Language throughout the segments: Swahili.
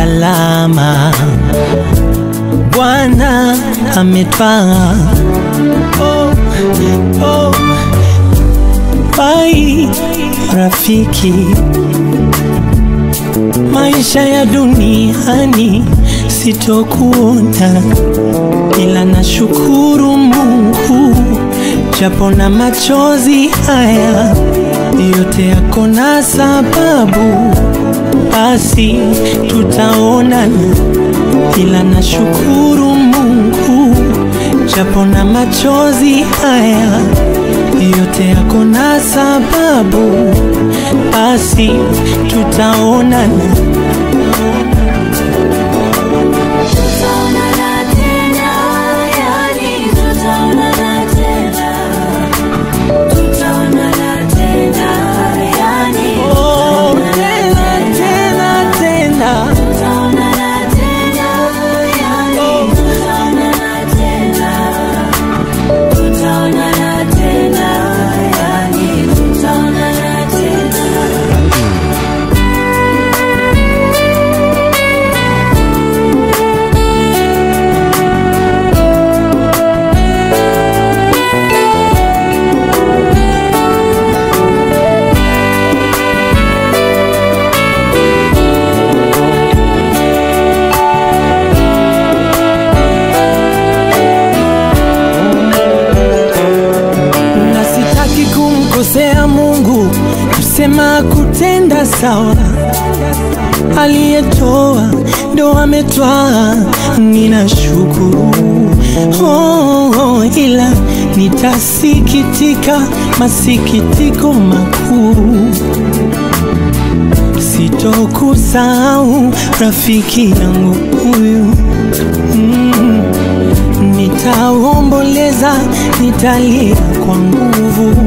salama. Bwana ametwaa. Oh, oh. Bai rafiki, maisha ya duniani sitokuona, ila nashukuru Mungu japo na machozi haya yote yako na sababu, basi tutaonana, ila nashukuru Mungu japo na machozi haya yote yako na sababu, basi tutaonana. Tutaonana tena, yani tutaonana tena. Tutaonana tena, yani Oh, tutaonana tena tena tena, Tutaonana tena, yani tutaonana tena. Tutaonana tena, yani tutaonana tena. na sitaki kumkosea Mungu, kusema kutenda sawa. Aliyetoa ndo ametwaa, ninashukuru oh, oh, ila nitasikitika masikitiko makuu sitokusahau rafiki yangu huyu mm. Nitaomboleza, nitalia kwa nguvu.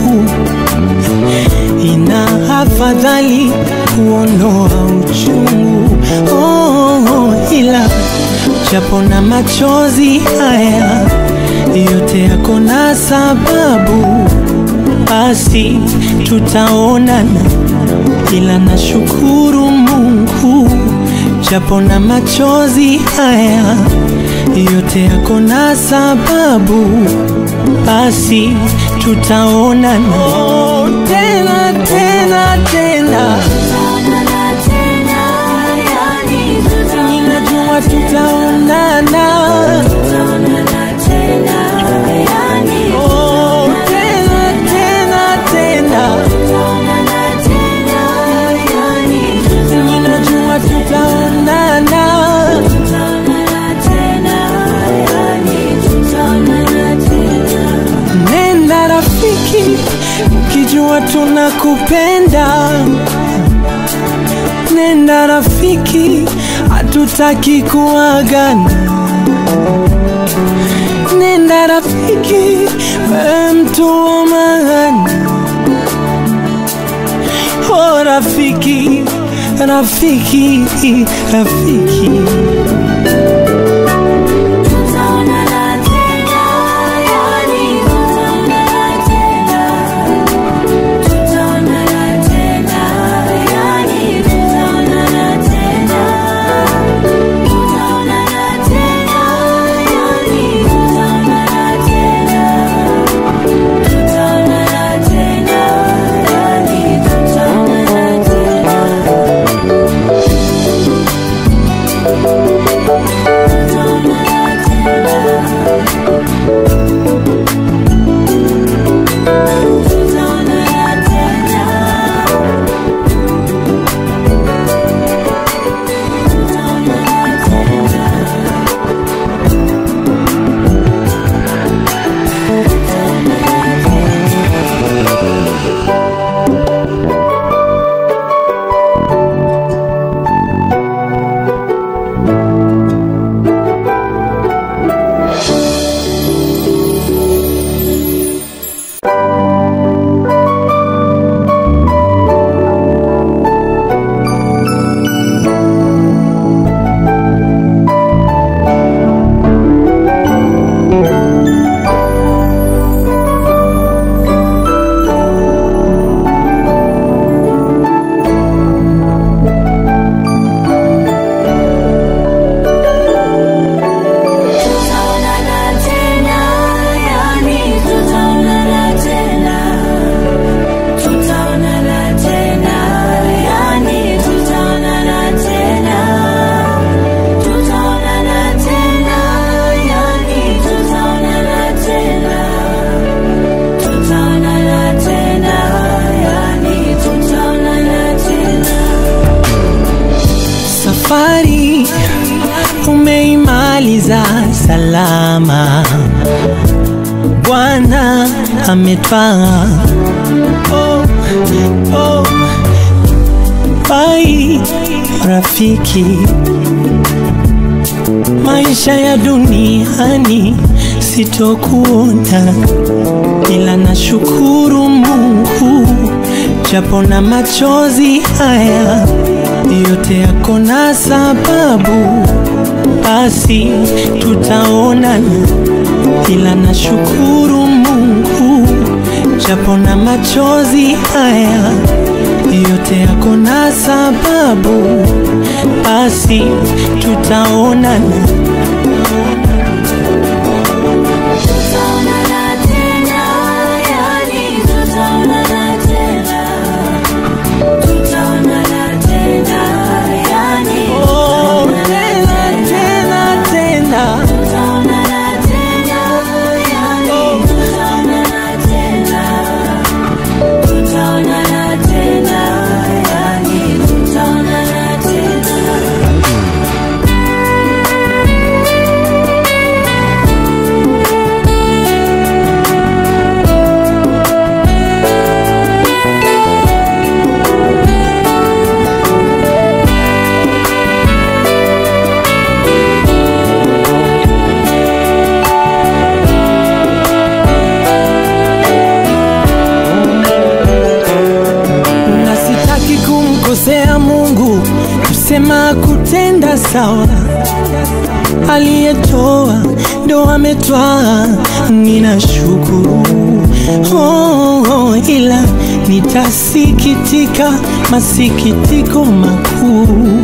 Ina afadhali kuondoa uchungu oh, oh, ila japo na machozi haya yote yako na sababu, basi tutaonana, ila nashukuru Mungu japo na machozi haya yote yako na sababu, basi tutaonana oh, tena tena tena, Tutaonana tena, yani ninajua tutaonana tutaonana Tutaonana tena, yani oh, tena tena tena, tutaonana tena, yani ninajua tutaonana tutaonana tena, yani tutaonana tena. Nenda rafiki, ukijua tunakupenda. Nenda rafiki, hatutaki kuagana. Nenda rafiki, wewe mtu wa maana. Oh rafiki, rafiki, rafiki. ametwaa. Oh, oh, bai rafiki, maisha ya duniani sitokuona, ila nashukuru Mungu japo na machozi haya yote yako na sababu, basi tutaonana, ila nashukuru Mungu japo na machozi haya yote yako na sababu, basi tutaonana. Tutaonana tena, yani tutaonana tena. Tutaonana tena, yani Oh, tutaonana tena, tena, tena. Tutaonana tena, yani tutaonana tena. Tutaonana tena, yani tutaonana tena. na sitaki kumkosea Mungu, kusema kutenda sawa. Aliyetoa ndo ametwaa, ninashukuru oh, oh, ila nitasikitika masikitiko makuu,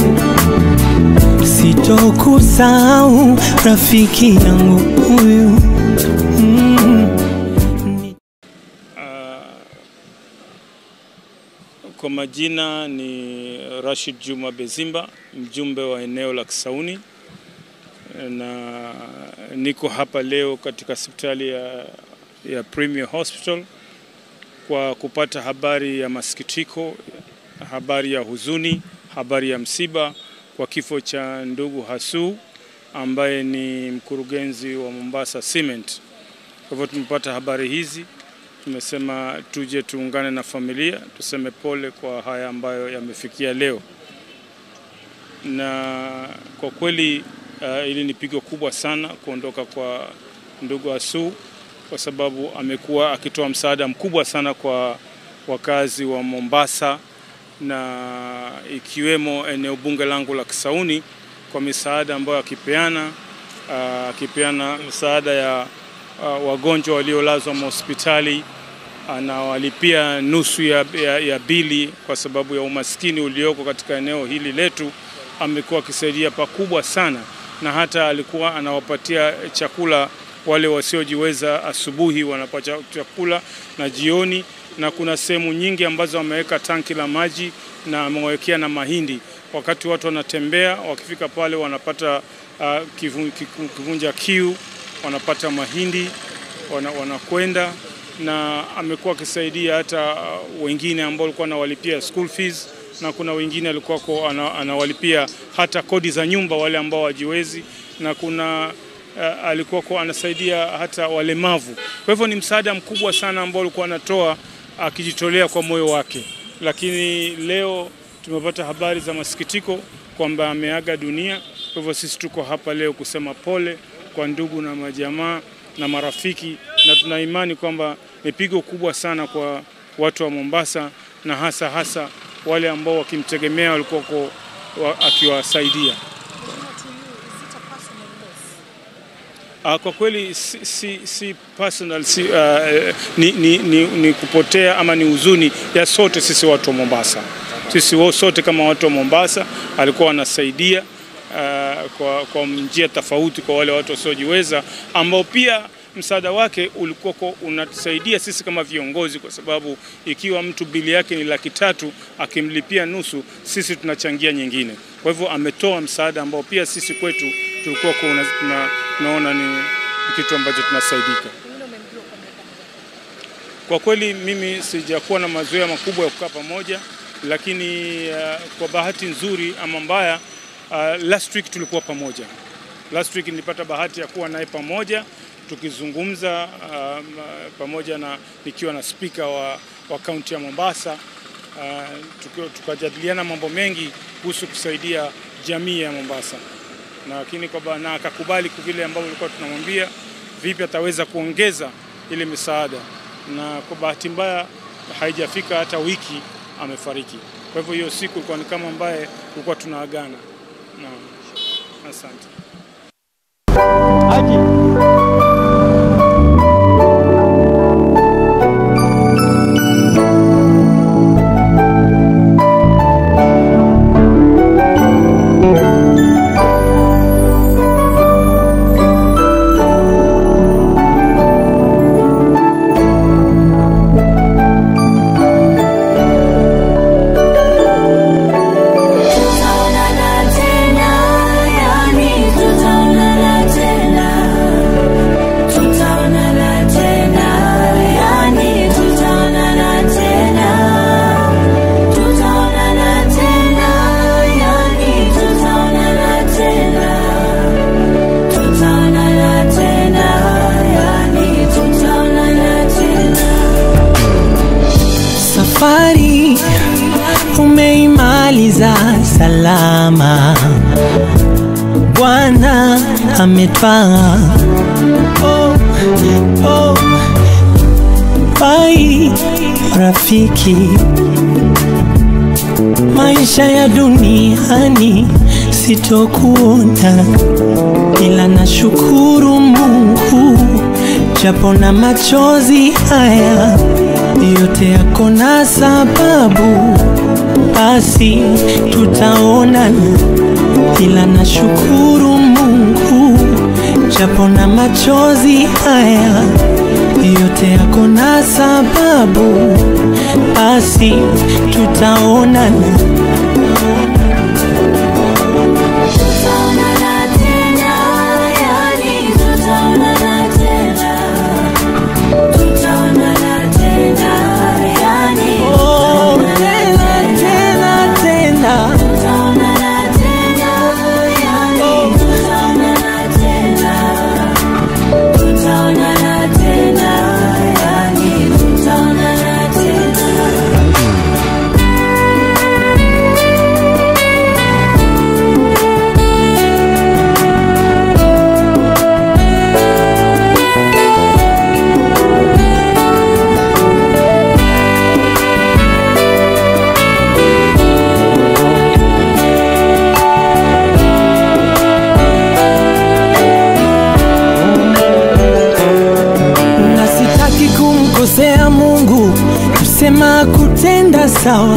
sitokusahau rafiki yangu huyu mm. Kwa majina ni Rashid Juma Bezimba, mjumbe wa eneo la Kisauni, na niko hapa leo katika hospitali ya, ya Premier Hospital kwa kupata habari ya masikitiko, habari ya huzuni, habari ya msiba kwa kifo cha ndugu Hasu ambaye ni mkurugenzi wa Mombasa Cement. Kwa hivyo tumepata habari hizi tumesema tuje tuungane na familia tuseme pole kwa haya ambayo yamefikia leo, na kwa kweli uh, ili ni pigo kubwa sana kuondoka kwa ndugu Asu kwa sababu amekuwa akitoa msaada mkubwa sana kwa wakazi wa Mombasa na ikiwemo eneo bunge langu la Kisauni kwa misaada ambayo akipeana uh, akipeana msaada ya uh, wagonjwa waliolazwa mahospitali anawalipia nusu ya, ya, ya bili kwa sababu ya umaskini ulioko katika eneo hili letu. Amekuwa akisaidia pakubwa sana, na hata alikuwa anawapatia chakula wale wasiojiweza, asubuhi wanapata chakula na jioni, na kuna sehemu nyingi ambazo ameweka tanki la maji na amewekea na mahindi. Wakati watu wanatembea, wakifika pale wanapata uh, kivun, kiku- kivunja kiu, wanapata mahindi wana- wanakwenda na amekuwa akisaidia hata uh, wengine ambao alikuwa anawalipia school fees na kuna wengine alikuwa ko- ana- anawalipia hata kodi za nyumba wale ambao wajiwezi, na kuna uh, alikuwa ko anasaidia hata walemavu. Kwa hivyo ni msaada mkubwa sana ambao alikuwa anatoa akijitolea kwa moyo wake, lakini leo tumepata habari za masikitiko kwamba ameaga dunia. Kwa hivyo sisi tuko hapa leo kusema pole kwa ndugu na majamaa na marafiki, na tuna imani kwamba ni pigo kubwa sana kwa watu wa Mombasa na hasa hasa wale ambao wakimtegemea walikuwa ko- wa, akiwasaidia. Uh, kwa kweli si, si, si personal si, uh, ni, ni, ni, ni kupotea ama ni huzuni ya sote sisi watu wa Mombasa. Sisi wo- sote kama watu wa Mombasa alikuwa anasaidia uh, kwa, kwa njia tofauti kwa wale watu wasiojiweza ambao pia msaada wake ulikuwa kwa unatusaidia sisi kama viongozi, kwa sababu ikiwa mtu bili yake ni laki tatu akimlipia nusu, sisi tunachangia nyingine. Kwa hivyo ametoa msaada ambao pia sisi kwetu tulikuwa kwa una, tuna, tunaona ni kitu ambacho tunasaidika. Kwa kweli mimi sijakuwa na mazoea makubwa ya kukaa pamoja, lakini uh, kwa bahati nzuri ama mbaya uh, last week tulikuwa pamoja. Last week nilipata bahati ya kuwa naye pamoja tukizungumza um, pamoja na nikiwa na spika wa, wa kaunti ya Mombasa uh, tuki- tukajadiliana mambo mengi kuhusu kusaidia jamii ya Mombasa na lakini kwamba na akakubali kwa vile ambavyo tulikuwa tunamwambia vipi ataweza kuongeza ile misaada, na kwa bahati mbaya haijafika hata wiki amefariki. Kwa hivyo hiyo siku ilikuwa ni kama ambaye tulikuwa tunaagana. Naam, asante. Tutaonana tena, yani tutaonana tena. Tutaonana tena, yani tutaonana tena. Tutaonana tena, yani tutaonana tena. Tutaonana tena, yani tutaonana tena. Safari umeimaliza salama, Bwana ametwaa. Oh, oh. Bai rafiki, maisha ya duniani sitokuona, ila nashukuru Mungu japo na machozi haya yote yako na sababu, basi tutaonana, ila nashukuru Mungu japo na machozi haya yote yako na sababu, basi tutaonana. Tutaonana tena, yani tutaonana tena. Tutaonana tena, yani Oh, tena tena tena. tutaonana tena, yani tutaonana tena. Tutaonana tena, yani tutaonana tena. na sitaki kumkosea Mungu, kusema kutenda sawa.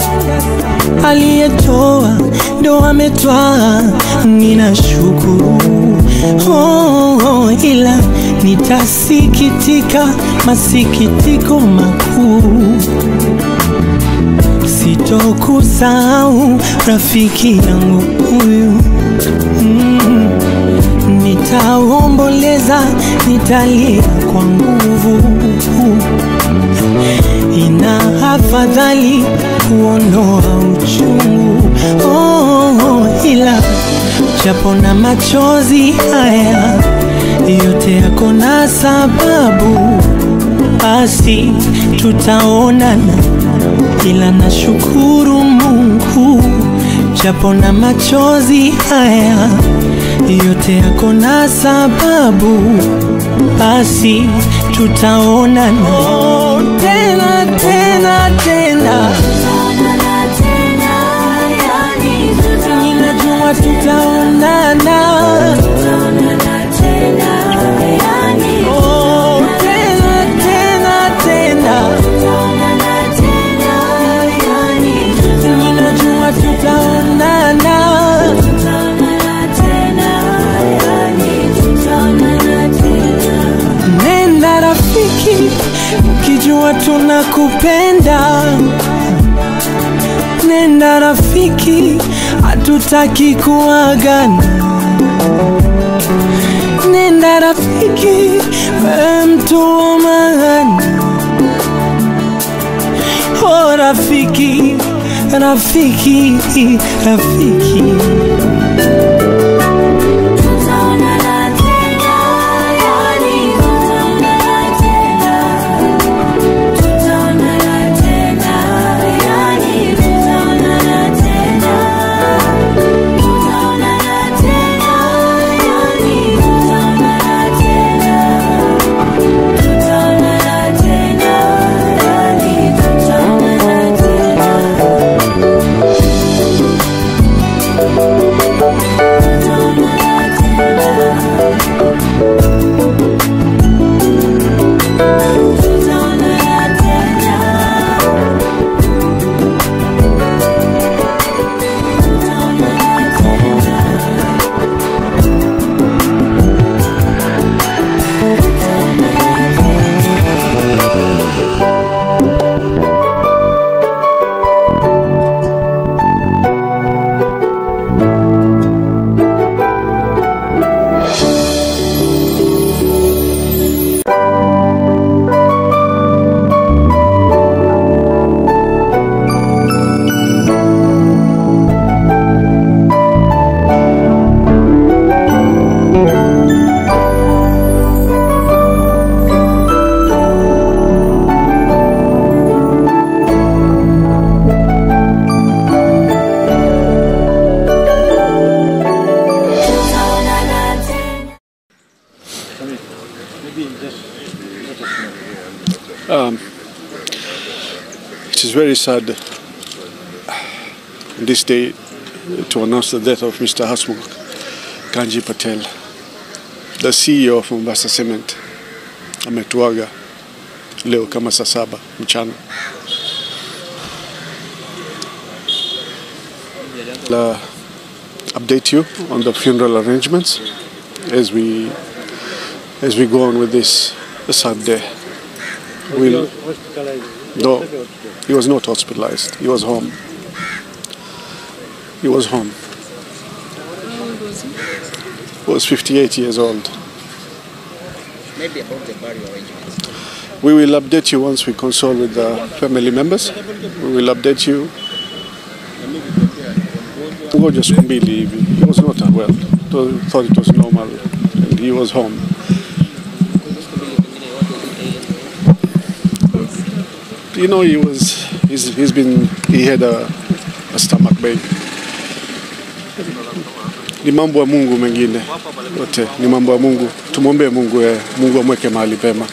Aliyetoa ndo ametwaa, ninashukuru oh, oh, ila nitasikitika masikitiko makuu sitokusahau rafiki yangu huyu mm. Nitaomboleza, nitalia kwa nguvu. Ina afadhali kuondoa uchungu oh, oh, ila japo na machozi haya yote yako na sababu, basi tutaonana, ila nashukuru Mungu japo na machozi haya yote yako na sababu, basi tutaonana oh, tena tena tena, Tutaonana tena, yani ninajua tutaonana tutaonana Tutaonana tena, yani oh, tena tena tena, tutaonana tena, yani ninajua tutaonana. tutaonana tena, yani tutaonana tena. Nenda rafiki, ukijua tunakupenda. Nenda rafiki, hatutaki kuagana. Nenda rafiki, wewe mtu wa maana. Oh rafiki, rafiki, rafiki. Tutaonana tena, yani It is very sad on this day to announce the death of Mr. Hasmukh Kanji Patel, the CEO of Mombasa Cement. Ametuaga leo kama saa saba mchana. Uh, update you on the funeral arrangements as we as we go on with this sad day. We'll, no, he was not hospitalized. He was home. He was home. He was 58 years old. Maybe about the burial arrangements. We will update you once we consult with the family members. We will update you. Ngoja siku mbili hivi. He was not well. Th- Thought it was normal. And he was home. You know, he was. He's, he's been. He had a, a stomach bug. Ni mambo ya Mungu mengine yote, ni mambo ya Mungu. Tumwombee Mungu, eh, Mungu amweke mahali pema.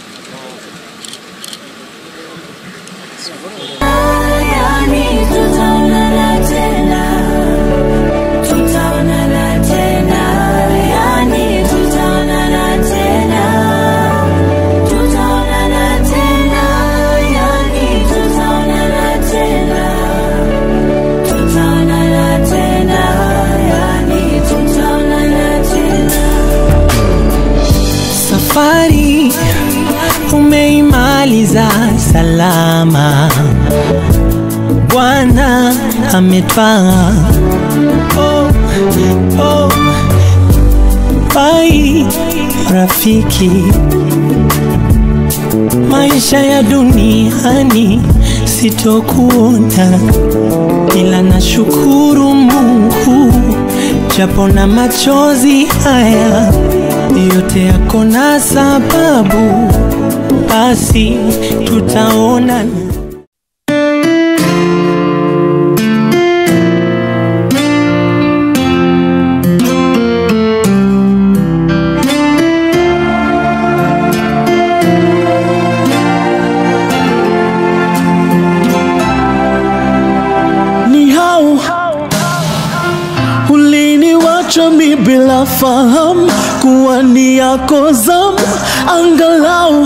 Yani tutaonana tena, tutaonana tena, yani tutaonana tena, tutaonana tena, yani tutaonana tena, tutaonana tena, yani tutaonana tena. Safari umeimaliza salama, Bwana ametwaa. Oh, oh. Bai rafiki, maisha ya duniani sitokuona, ila nashukuru Mungu japo na machozi haya yote yako na sababu, basi tutaonana. ni hao uliniwacha mi bila fahamu kuwa ni yako zamu, angalau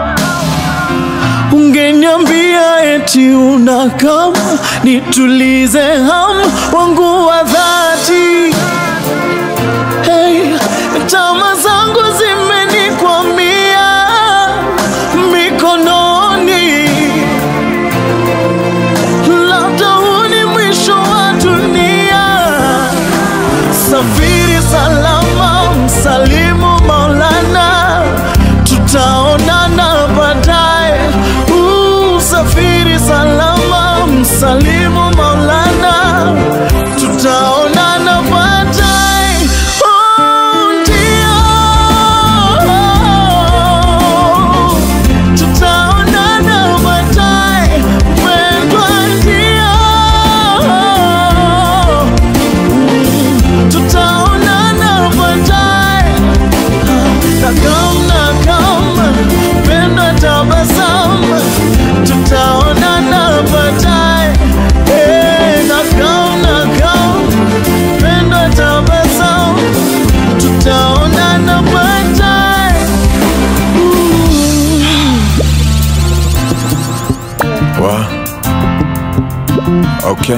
ungeniambia eti una kama nitulize hamu wangu wa dhati. Hey, tama zangu zimenikwamia mikononi labda huu ni mwisho wa dunia. Safiri salama, msalimu Maulana, tutaonana baadaye. Uh, Safiri salama, msalimu Maulana, tutaonana baadaye. Oh, ndio. Tutaonana baadaye, mpendwa, ndio. Tutaonana baadaye. Nakam, nakam, mpendwa, tabasamu. Tutaonana baadaye. Eh, nakam, nakam, mpendwa, tabasamu. Tutaonana baadaye. Wa. Okay.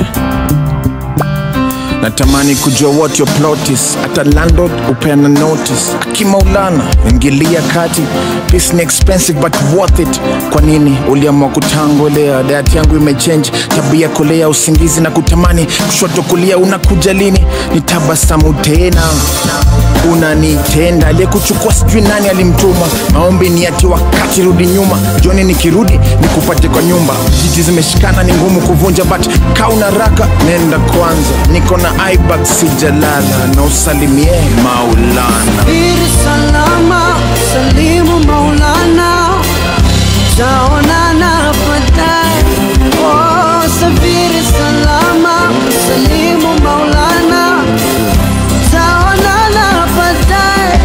Natamani kujua what your plot is. Hata landlord upeana notice. Akimaulana ingilia kati. Peace ni expensive but worth it. Kwa nini uliamua kutangolea? Diet yangu imechange, tabia kolea, usingizi na kutamani kushoto kulia. Unakuja lini? Nitabasamu tena unanitenda aliyekuchukua sijui nani alimtuma maombi ni ati wakati rudi nyuma joni nikirudi nikupate kwa nyumba jiji zimeshikana ni ngumu kuvunja but kauna raka nenda kwanza niko na ibak sijalala na usalimie maulana Safiri salama, salimu Maulana, taonana baadaye. Oh, safiri salama, salimu Maulana, taonana baadaye.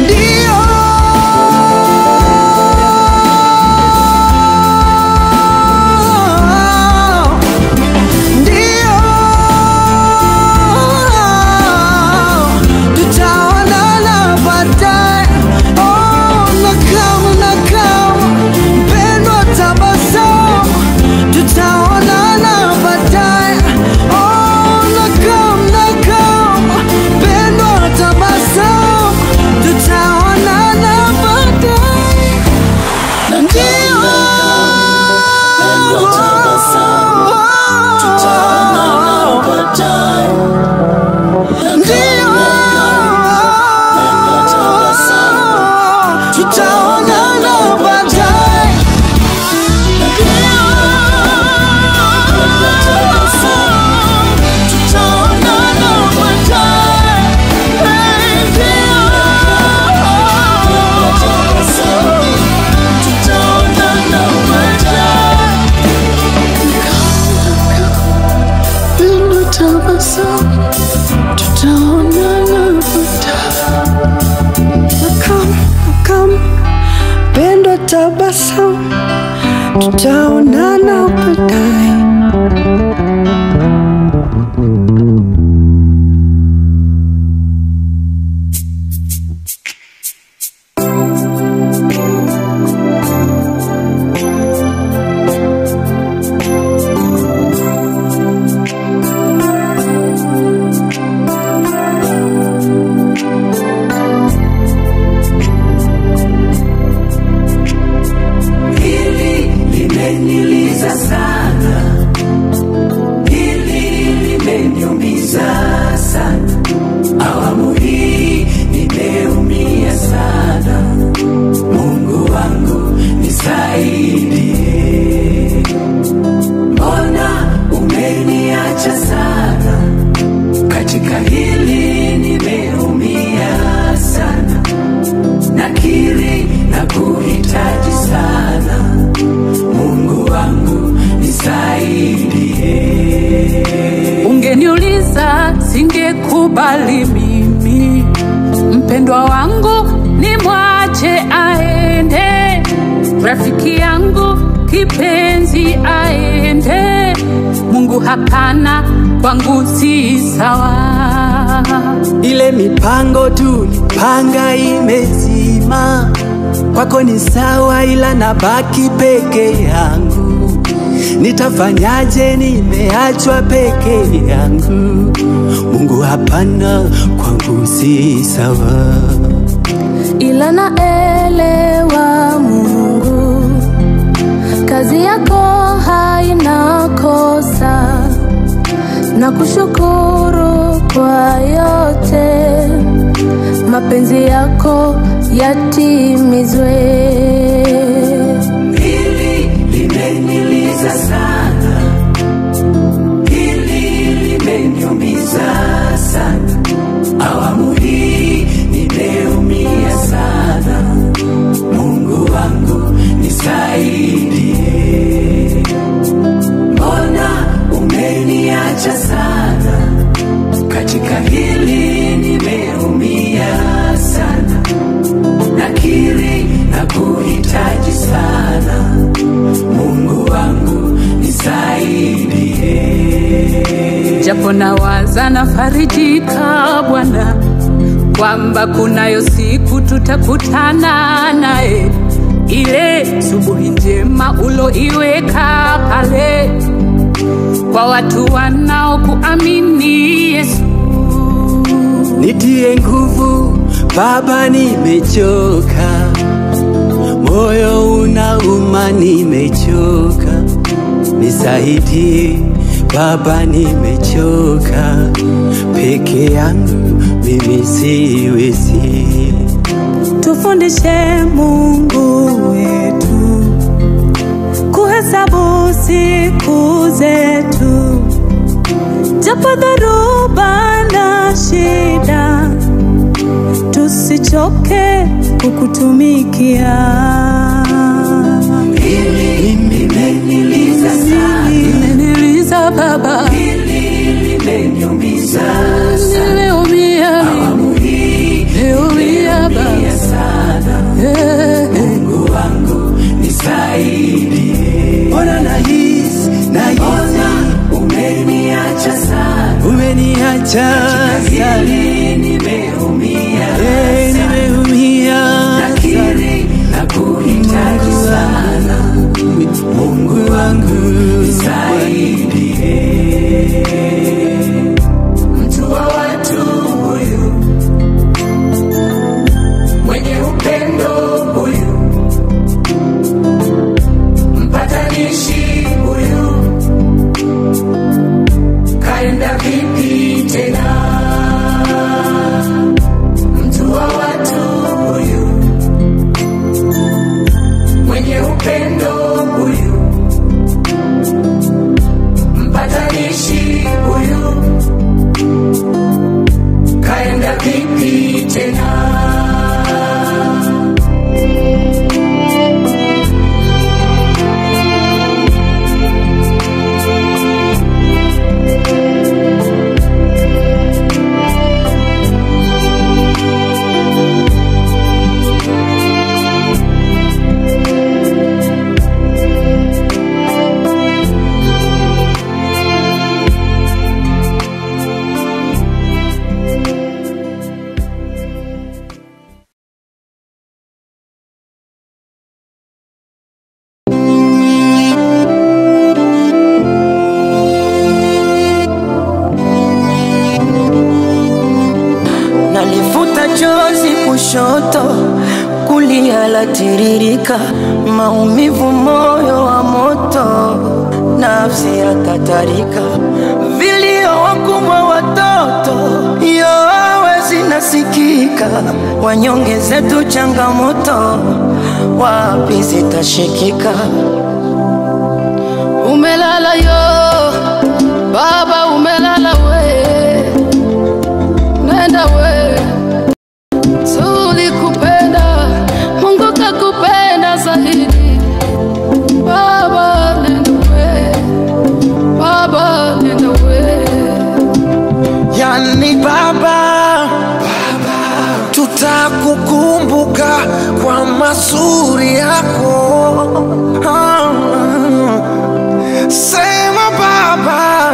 Ndio tutaonana baadaye. Hili limeniliza sana, hili limeniumiza sana. Awamu hii nimeumia sana. Mungu wangu nisaidie, mbona umeniacha sana? Katika hili nimeumia sana, nakiri na kuhitaji sana. Mungu wangu nisaidie. Ungeniuliza singekubali mimi, mpendwa wangu ni mwache aende, rafiki yangu kipenzi aende. Mungu hapana, kwangu si sawa. Ile mipango tulipanga imezima, kwako ni sawa, ila nabaki peke yangu. Nitafanyaje? Nimeachwa peke yangu. Mungu hapana, kwangu si sawa. ila naelewa Mungu, kazi yako haina kosa, na kushukuru kwa yote, mapenzi yako yatimizwe. Hili limeniliza sana, hili limeniumiza sana. Awamu hii nimeumia sana. Mungu wangu nisaidie, mbona umeniacha sana? Katika hili nimeumia sana, nakiri na kuhitaji sana. Mungu wangu nisaidie. japo nawaza nafarijika Bwana kwamba kunayo siku tutakutana naye, ile subuhi njema uloiweka pale kwa watu wanaokuamini Yesu. Nitie nguvu Baba, nimechoka, moyo unauma, nimechoka, nisaidie Baba, nimechoka, peke yangu mimi siwezi. Tufundishe Mungu wetu kuhesabu siku zetu, japo dhoruba na shida, tusichoke kukutumikia. Limeniliza sana, Imeniliza Baba, limeniumiza sana, nimeumia mimi, nimeumia Baba sana. Eh, eh. Mungu wangu nisaidie. Mbona nahisi nahisi umeniacha sana, umeniacha sana, nimeumia eh, nimeumia nakiri na kuhitaji sana. Mungu wangu nisaidie. Mtu wa watu huyu mwenye upendo huyu mpatanishi huyu kaenda vipi tena? Mtu wa watu huyu mwenye upendo huyu yatiririka, maumivu, moyo wa moto, nafsi yatatarika, vilio wakubwa, watoto yowe zinasikika, wanyonge zetu changamoto, wapi zitashikika? Umelala yo baba, umelala we, nenda we, tulikupenda, Mungu kakupenda zaidi. Baba nenda we, baba nenda we. yani baba, tutakukumbuka kwa mazuri yako Ah, sema baba,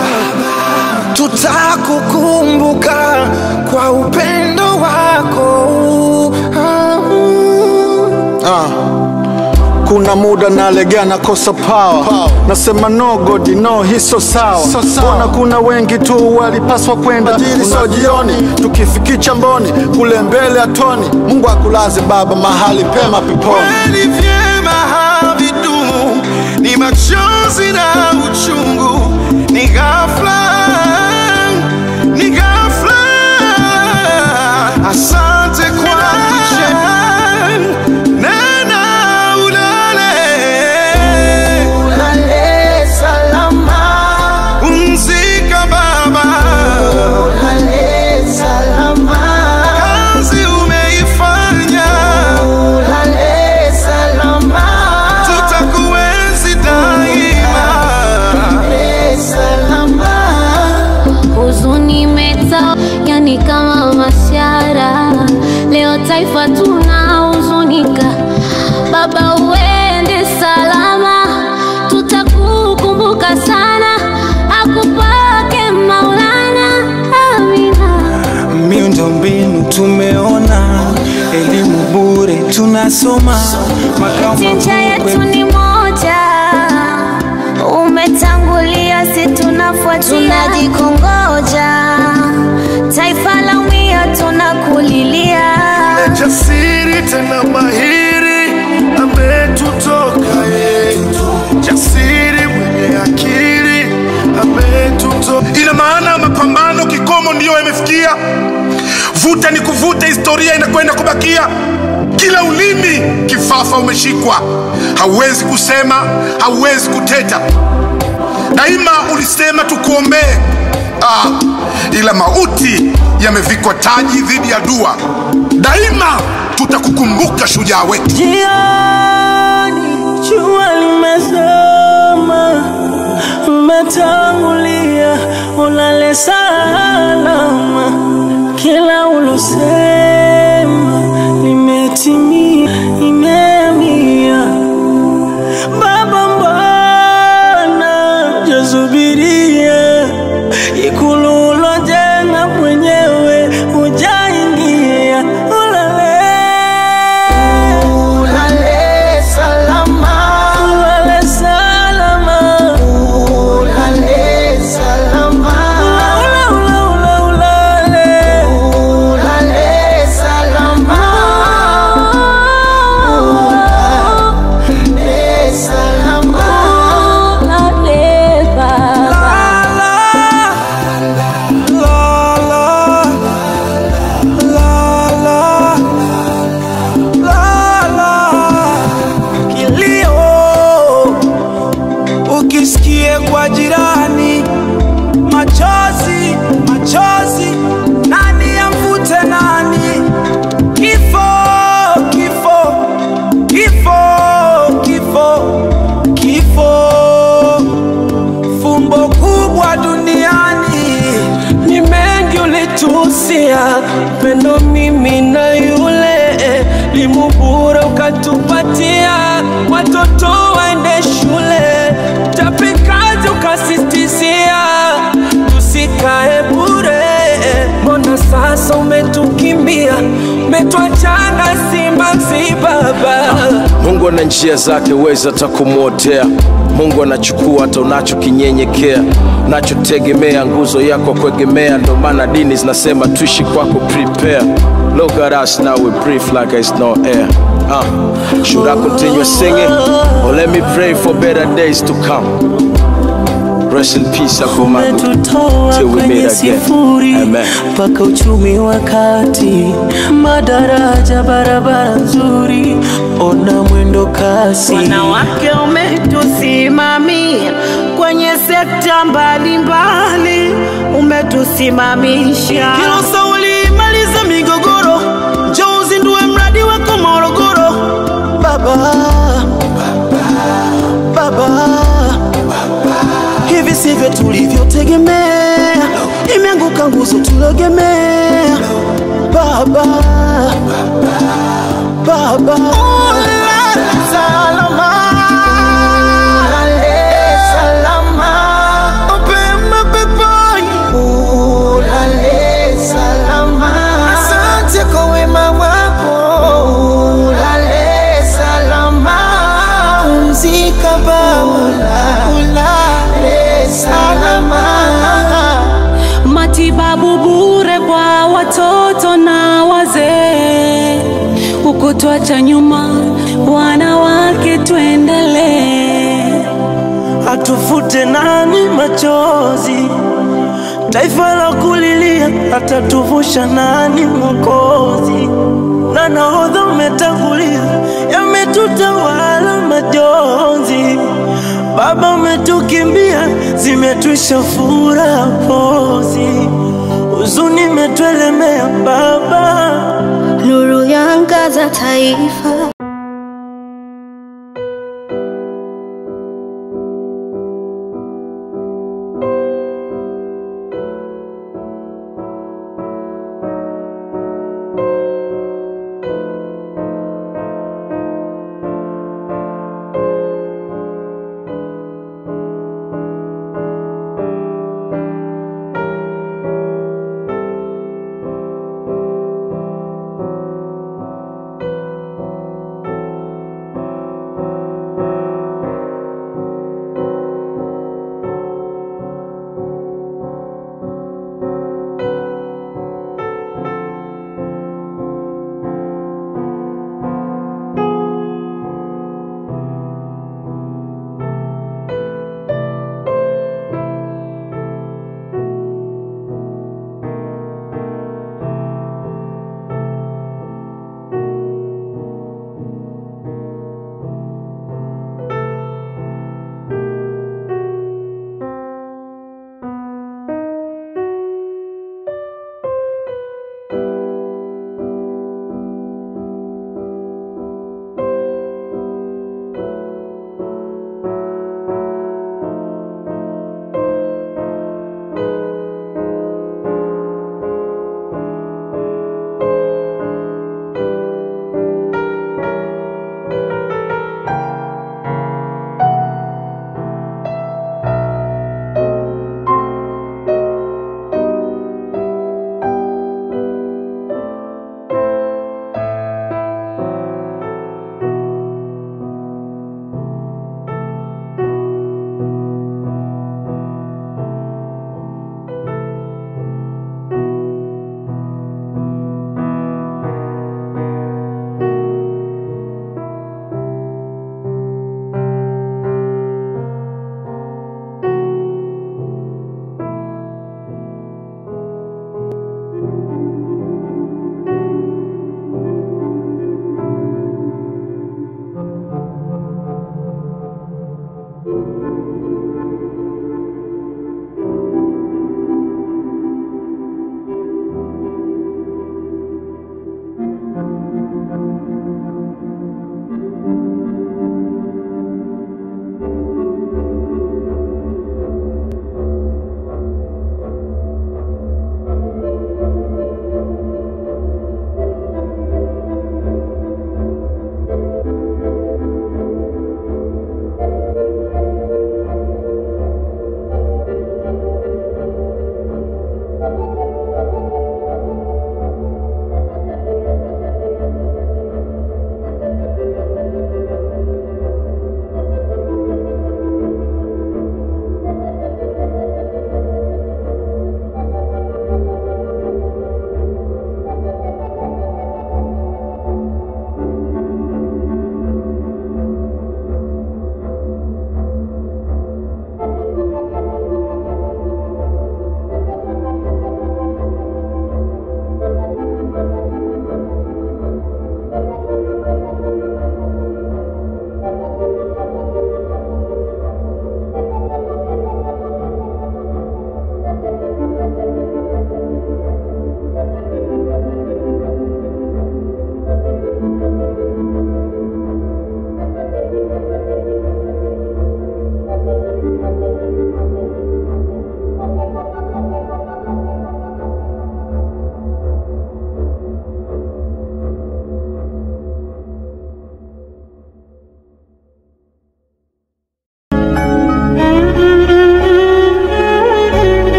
tutakukumbuka kwa upendo wako Ah, Ah. kuna muda nalegea nakosa power nasema no god no hiso sawa mbona kuna wengi tu walipaswa kwenda so jioni tukifikicha mboni kule mbele atoni mungu akulaze baba mahali pema peponi kweli vyema havidumu, ni machozi na uchungu, ni ghafla, ni ghafla. Asante kwa kicheko, nena ulale, Ulale salama, pumzika baba, ulale salama, kazi umeifanya, ulale salama, tutakuenzi daima. ulale salama. huzuni imeta yani kama mashara leo taifa tunahuzunika baba uende salama tutakukumbuka sana akupake maulana amina miundombinu tumeona, elimu bure tunasoma, makao Chinja yetu makuu ni moja, umetangulia, si tunafuatia, tunajikongoja, taifa la umia, tunakulilia. jasiri tena mahiri ametutoka ye, jasiri mwenye akili ametutoka. Ina maana mapambano kikomo ndiyo yamefikia, vuta ni kuvuta, historia inakwenda kubakia. Kila ulimi kifafa umeshikwa, hauwezi kusema, hauwezi kuteta. Daima ulisema tukuombee, ah, ila mauti yamevikwa taji dhidi ya dua. Daima tutakukumbuka shujaa wetu. Jioni jua limezama, umetangulia, ulale salama, kila ulosema limetimia, imeamia. Baba, mbona jasubiria ikulu ulojenga mwenyewe hujaingia, ulale ulale salama, ulale salama, ulale salama, ula ula ula ulale ulale salama, ulale salama, ulale baba. kilio ukisikie kwa jirani machozi machozi nani amvute nani kifo kifo kifo kifo kifo fumbo kubwa duniani ni mengi ulitusia pendo mimi na yule limu bure ukatupatia watoto waende shule tapikazi ukasistizia tusikae bure mbona sasa umetukimbia umetwachana simanzi baba Mungu ana njia zake, weza hata kumwotea. Mungu anachukua hata unachokinyenyekea, unachotegemea, nguzo yako kuegemea. Ndo maana dini zinasema tuishi kwako, prepare. Look at us now, we breathe like it's no air. Uh, should I continue singing or let me pray for better days to come? Rest in peace, Akumagu. umetutoa Till we kwenye meet again. sifuri Amen. mpaka uchumi wa kati, madaraja, barabara nzuri, ona mwendo kasi. Wanawake umetusimamia kwenye sekta mbalimbali, umetusimamisha Hilo sauli maliza migogoro, njoo uzindue mradi wako Morogoro. Baba, baba, hivi sivyo tulivyotegemea, imeanguka nguzo tulogemea. Baba, baba, ulale salama, ulale salama, mapema peponi, ulale salama. Asante kwa wema wako, ulale salama. Pumzika Baba, ulale salama. matibabu bure kwa watoto na wazee, ukutwacha nyuma wanawake, tuendelee. atufute nani machozi, taifa la kulilia, atatuvusha nani Mwokozi? Na nahodha umetangulia, yametutawala majonzi. Baba umetukimbia, zimetwisha furaha pozi, huzuni imetuelemea Baba. nuru yangaza taifa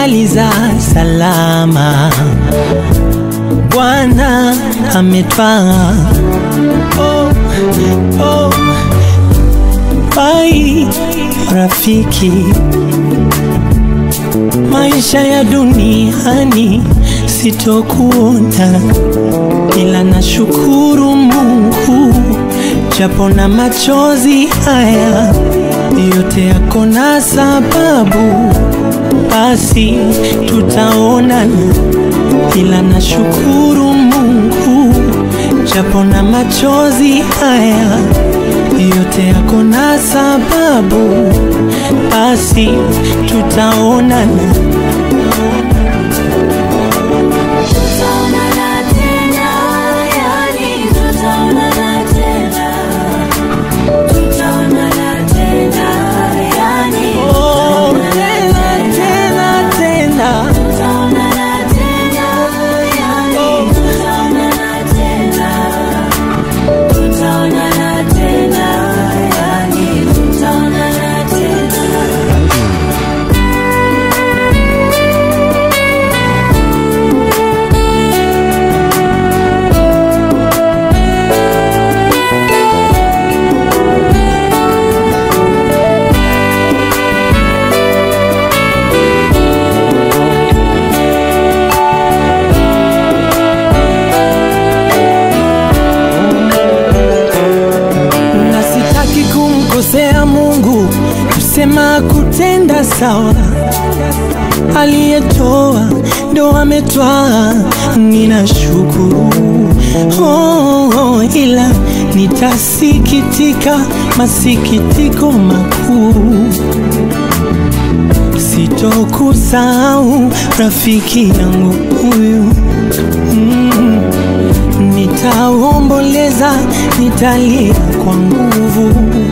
tumemaliza salama, Bwana ametwaa. Oh, oh, bai rafiki, maisha ya duniani sitokuona, ila nashukuru Mungu japo na machozi haya yote yako na sababu, basi tutaonana, ila nashukuru Mungu japo na machozi haya yote yako na sababu, basi tutaonana. Tutaonana tena, yani tutaonana tena. Tutaonana tena, yani Oh, tutaonana tena, tena, tena. Tutaonana tena, yani tutaonana tena. Tutaonana tena, yani tutaonana tena. na sitaki kumkosea Mungu, kusema kutenda sawa. Aliyetoa ndo ametwaa, ninashukuru oh, oh, ila nitasikitika masikitiko makuu sitokusahau rafiki yangu huyu mm. Nitaomboleza, nitalia kwa nguvu.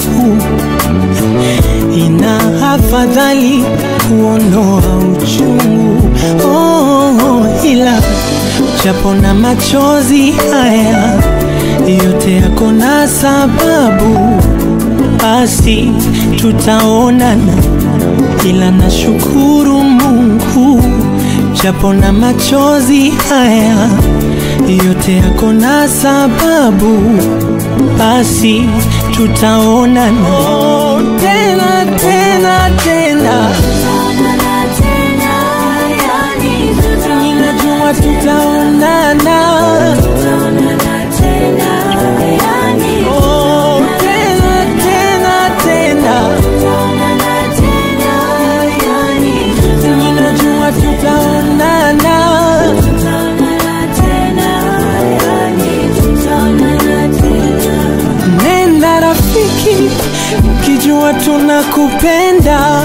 Ina afadhali kuondoa uchungu oh, oh, ila japo na machozi haya yote yako na sababu, basi tutaonana, ila nashukuru Mungu japo na machozi haya yote yako na sababu, basi tutaonana oh, tena tena tena. Tutaonana tena, yani Ninajua tutaonana tutaonana tena, yani oh, tena tena tena. tutaonana tena, yani Ninajua tutaonana tutaonana tena, yani tutaonana tena. Nenda rafiki, ukijua tunakupenda.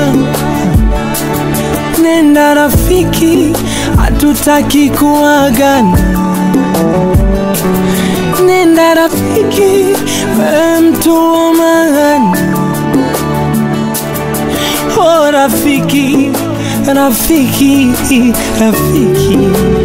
Nenda rafiki, hatutaki kuagana. Nenda rafiki, wewe mtu wa maana. Oh rafiki, rafiki, rafiki.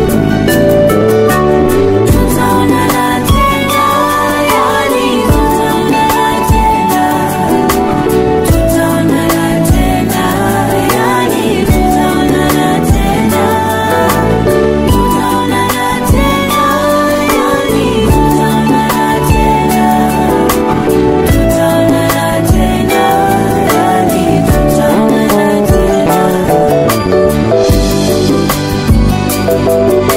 Tutaonana tena, yani tutaonana tena. Tutaonana tena, yani tutaonana tena. Tutaonana tena, yani tutaonana tena. Tutaonana tena, yani tutaonana tena.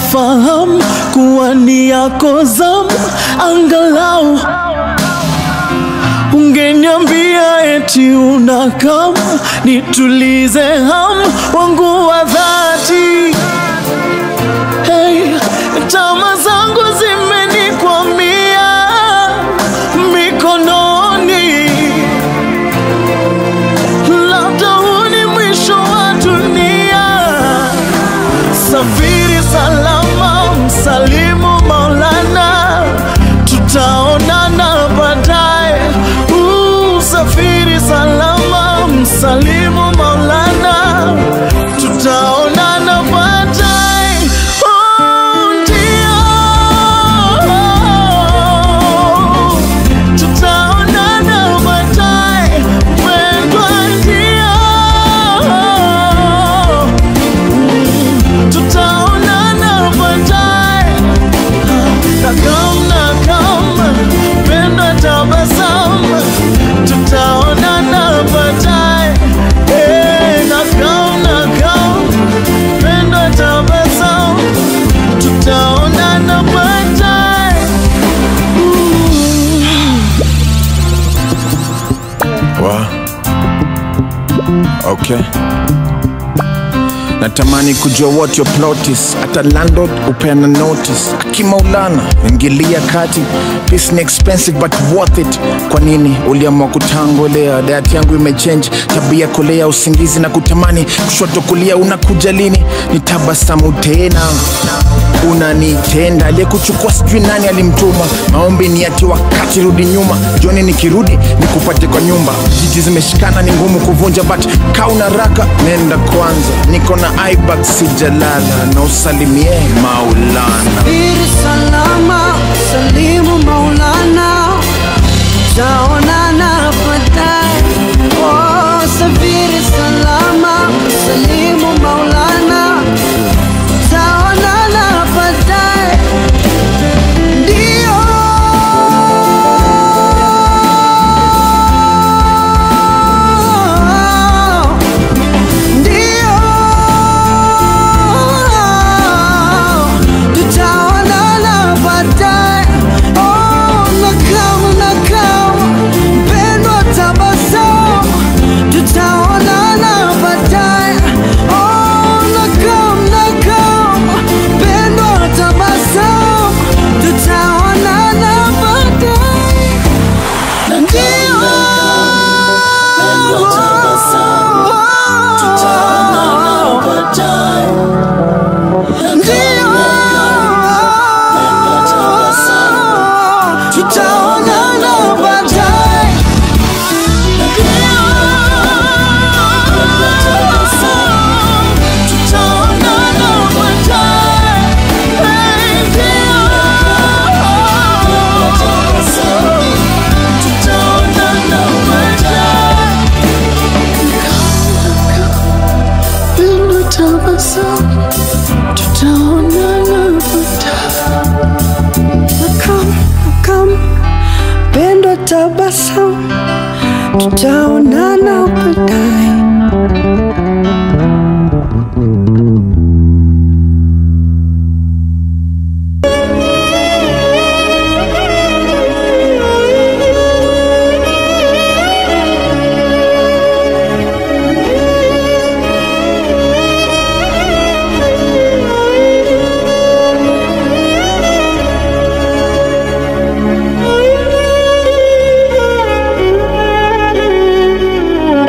nafahamu kuwa ni yako zamu, angalau ungeniambia eti una kama nitulize hamu wangu wa dhati. Hey, tama zangu zimenikwamia mikononi, labda huu ni mwisho wa dunia. Safiri salama, msalimu Maulana, tutaonana baadaye. Uh, Safiri salama, msalimu Maulana, tutaonana baadaye. Oh, ndio. Tutaonana baadaye, mpendwa, ndio tutaonana baadaye. Nakam nakam, penda tabasamu, tutaonana baadaye. Eh, nakam nakam, penda tabasamu, tutaonana baadaye. Wa. Okay. Natamani kujua what your plot is. Hata landlord upeana notice. Akimaulana ingilia kati. Peace ni expensive but worth it. Kwa nini uliamua kutangolea? Diet yangu imechange, tabia kolea, usingizi na kutamani kushoto kulia. Unakuja lini? Nitabasamu tena unanitenda aliyekuchukua sijui nani alimtuma maombi ni ati wakati rudi nyuma joni nikirudi nikupate kwa nyumba jiji zimeshikana ni ngumu kuvunja but kauna raka nenda kwanza niko na ibak sijalala na usalimie maulana Safiri salama, salimu Maulana, taonana baadaye. Oh, safiri salama, salimu Maulana, taonana baadaye. Ndio. Ndio. Tutaonana baadaye. Oh, nakam nakam, mpendwa tabasamu. Tutaonana baadaye. Oh, nakam nakam, mpendwa tabasamu. Tutaonana baadaye. Ndio. Tutaonana baadaye. Tutaonana baadaye. Tutaonana baadaye. Pendo tabasamu, tutaonana baadaye. Nakam, nakam, pendo tabasamu, tutaonana baadaye. Thank you.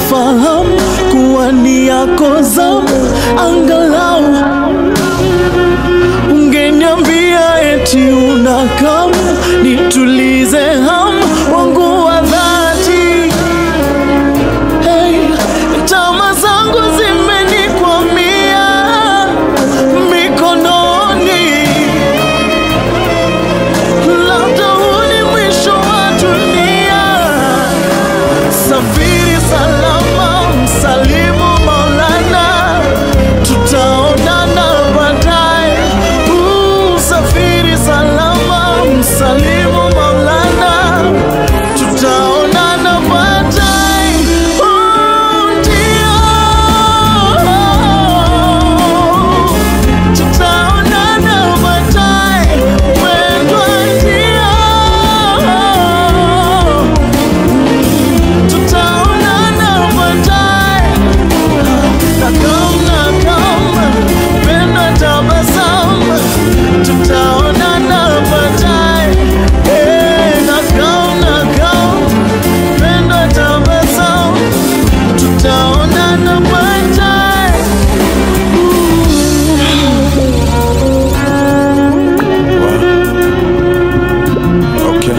nafahamu kuwa ni yako zamu, angalau ungeniambia eti unakamu, nitulize hamu wangu wa dhati. Hey, tama zangu zimenikwamia mikononi, labda huu ni mwisho wa dunia. Safiri salama, msalimu Maulana, tutaonana baadaye. Uh, Safiri salama, msalimu Maulana, tutaonana baadaye. Uh, ndio. Tutaonana baadaye, wendwa ndio. Tutaonana baadaye. Nakam, nakam, penda tabasamu. Tutaonana baadaye. Eh, nakam, nakam, penda tabasamu. Tutaonana baadaye. Okay.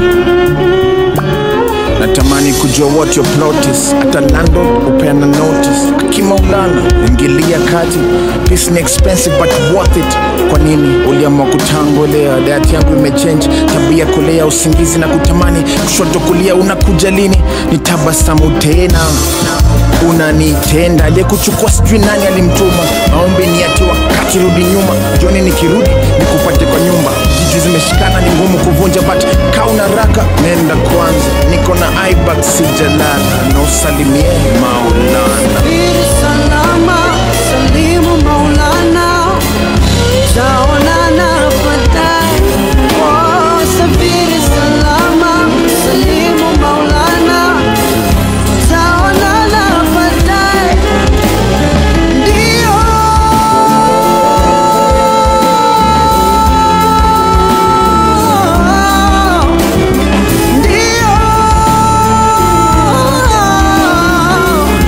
natamani kujua what your plot is hata landlord upeana notice akimaulana ingilia kati peace ni expensive but worth it kwa nini uliamua kutangolea dayati yangu imechange tabia kulea usingizi na kutamani kushoto kulia unakuja lini ni tabasamu tena unanitenda aliyekuchukua sijui nani alimtuma maombi ni ati wakati rudi nyuma joni nikirudi nikupate kwa nyumba jiji zimeshikana ni ngumu kuvunja but kauna raka nenda kwanza niko na ibak sijalala na usalimie maulana Safiri salama, salimu Maulana, taonana baadaye. Oh, safiri salama, salimu Maulana, taonana baadaye. Ndio. Ndio.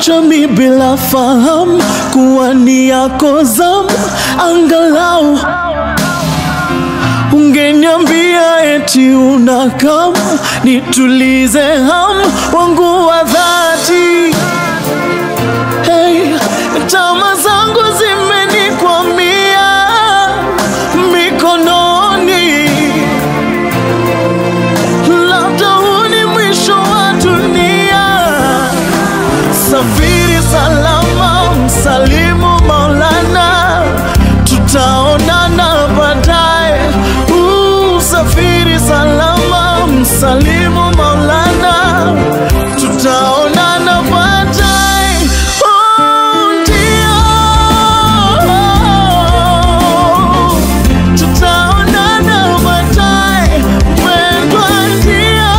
uliniwacha mi bila fahamu kuwa ni yako zamu, angalau ungeniambia eti una kama nitulize hamu wangu wa dhati. Hey, tama zangu zimenikwamia mikononi, labda huu ni mwisho wa dunia. Safiri salama, msalimu Maulana, tutaonana baadaye. Uh, Safiri salama, msalimu Maulana, tutaonana baadaye. Oh, ndio. Tutaonana baadaye, mpendwa, ndio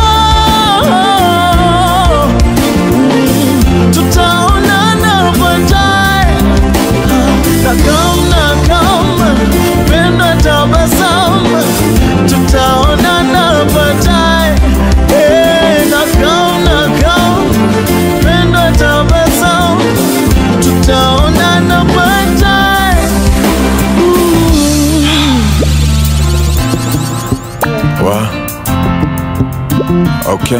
tutaonana baadaye. Nakam nakam, penda tabasamu, tutaonana baadaye. Eh, nakam nakam, penda tabasamu, tutaonana baadaye. Wa. Okay.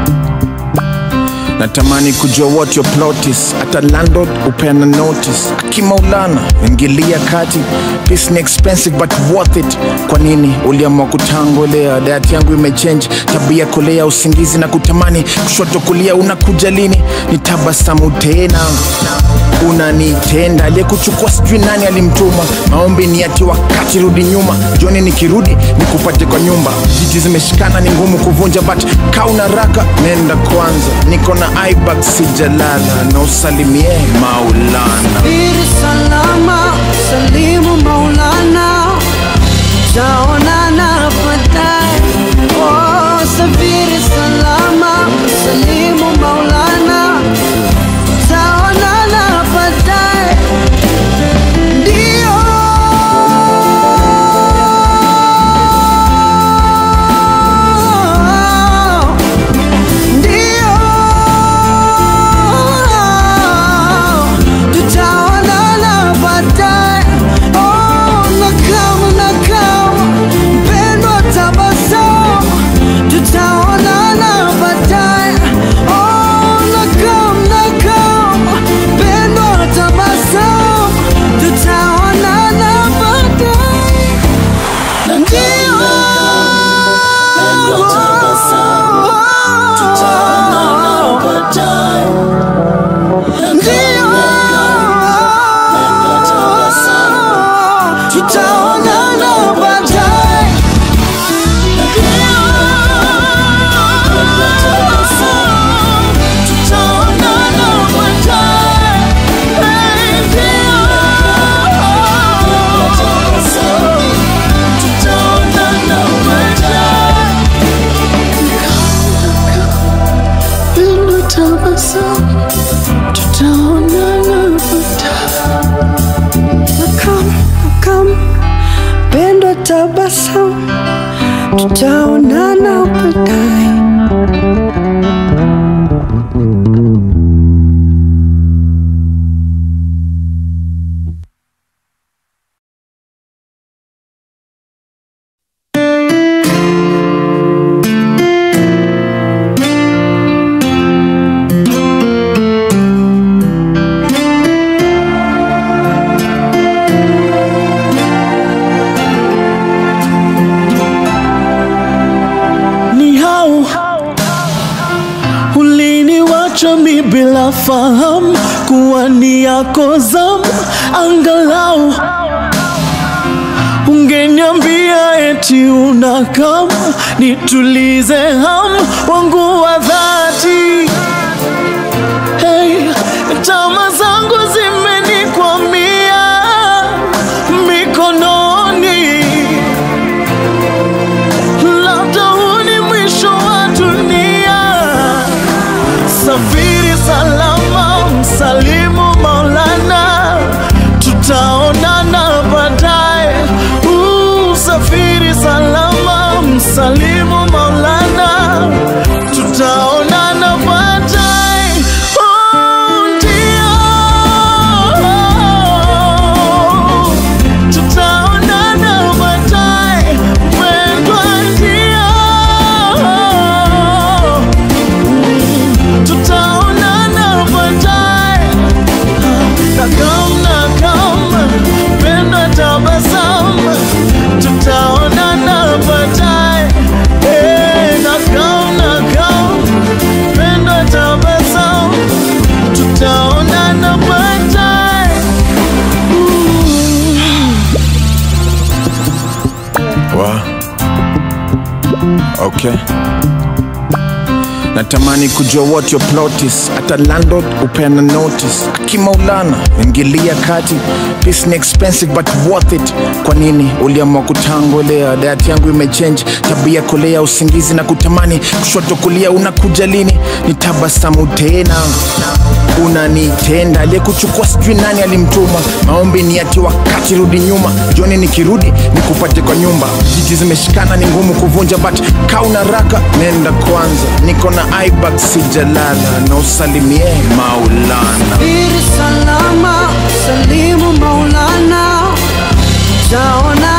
Natamani kujua what your plot is. Hata landlord upeana notice. Akimaulana ingilia kati. Peace ni expensive but worth it. Kwa nini uliamua kutangolea? Diet yangu imechange, tabia kolea, usingizi na kutamani kushoto kulia. Unakuja lini? Nitabasamu tena unanitenda aliyekuchukua sijui nani alimtuma maombi ni ati wakati rudi nyuma joni nikirudi nikupate kwa nyumba jiji zimeshikana ni ngumu kuvunja but kauna raka nenda kwanza niko na ibak sijalala na usalimie maulana Safiri salama, salimu Maulana, taonana baadaye. Oh, safiri salama, salimu Maulana, taonana baadaye. Ndio ndio tutaonana baadaye. Oh, nakam nakam, mpendwa, tabasamu, tutaonana baadaye. Oh, nakam nakam, mpendwa, tabasamu, tutaonana baadaye. Ndio tutaonana baadaye. Tutaonana baadaye. Tutaonana baadaye. Pendo tabasamu, tutaonana baadaye. Nakam nakam, pendo tabasamu, tutaonana baadaye. ni hau uliniwacha mi bila fahamu kuwa ni yako zamu, angalau ungeniambia eti una kama nitulize hamu wangu wa dhati. Hey, tama zangu zimenikwamia mikononi labda huu ni mwisho wa dunia. Safiri salama, msalimu Maulana, tutaonana baadaye. Uh, Safiri salama, msalimu Maulana, tutaonana baadaye. Oh, ndio. okay natamani kujua what your plot is hata landlord upeana notice akimaulana ingilia kati peace ni expensive but worth it kwa nini uliamua kutangolea diet yangu imechange tabia kolea usingizi na kutamani kushoto kulia unakuja lini ni tabasamu tena unanitenda aliyekuchukua sijui nani alimtuma maombi ni ati wakati rudi nyuma joni nikirudi nikupate kwa nyumba jiji zimeshikana ni ngumu kuvunja but kauna raka nenda kwanza niko na ibak sijalala na usalimie maulana Safiri salama, salimu Maulana, taona